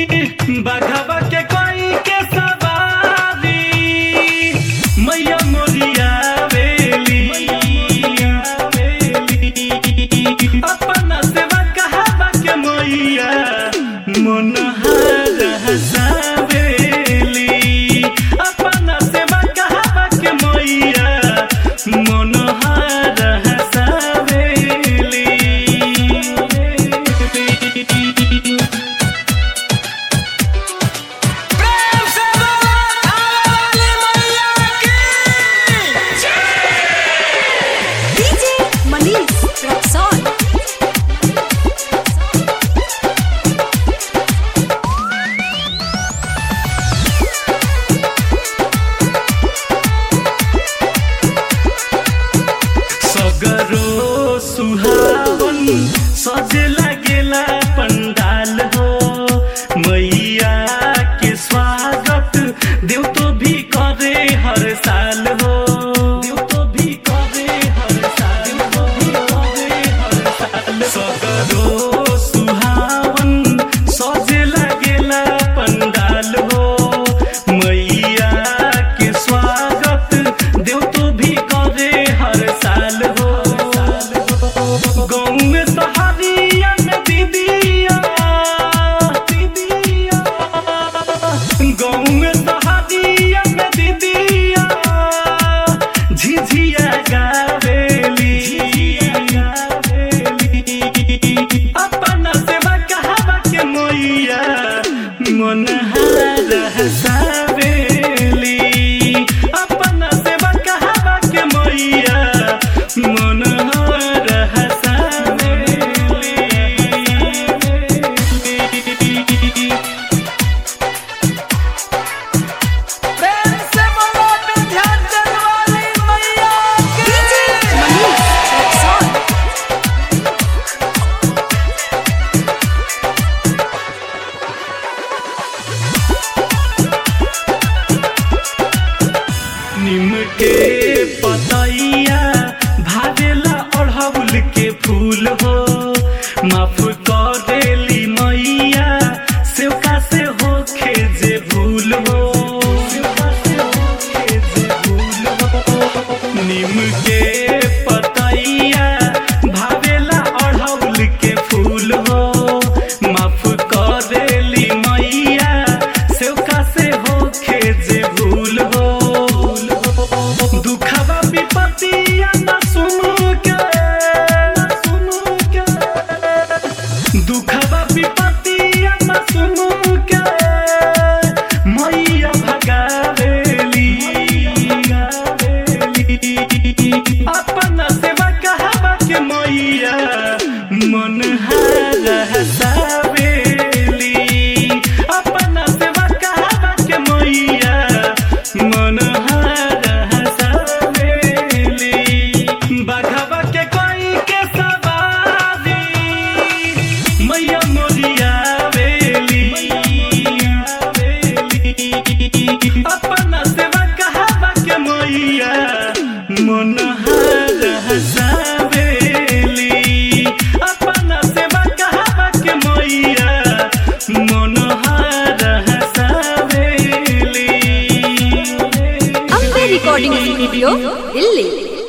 बाघवा के कोई के सवारी मैया मोरिया वेली अपना सेवा कहवा के मैया मनोहर हसावेली अपना सेवा कहवा के मैया मनोहर हसावेली प्रेम से बोलो थाने वाली मैया की डीजे मनीष रक्सौल सगरो सुहावन सजे लागेला पंडाल हो मैया के स्वागत देव तो भी करे हर साल हो देव तो भी करे हर साल देव तो भी करे हर साल सगरो सुहावन सजे लागेला पंडाल हो मैया के स्वागत देव तो भी करे हर साल हो गाँव में सहारिया में दीदिया दीदिया गाँव में सहारिया में दीदिया झिझिया गावेली अपना सेवा कहवा के मैया मनहार हसावेली अपना सेवा कहवा के मैया मनहार हसावेली प्रेम से बोलो विंध्याचल वाली मैया की डीजे मनीष रक्सौल निम के पतैया भावेला अढ़ौल के फूल हो माफ कर देली मैया सेवका से होखे जे भूल हो सेवका से होखे जे भूल हो निम के पतैया भावेला अढ़ौल के फूल हो माफ कर देली मैया सेवका से होखे जे भूल हो दुखवा विपत्तिया न सुनु के न सुनु के दुखवा विपत्तिया न सुनु के मैया भगावेली अपना सेवा कहवा के मैया मनहार हसावेली अपना सेवा कहवा के मैया मनहार हसावेली बाघवा के कोई के सवारी मैया मोरिया वेली अपना सेवा कहवा के मैया मनहार हसावेली अपना सेवा कहवा के मैया मनहार हसावेली अम्बे रिकॉर्डिंग स्टूडियो दिल्ली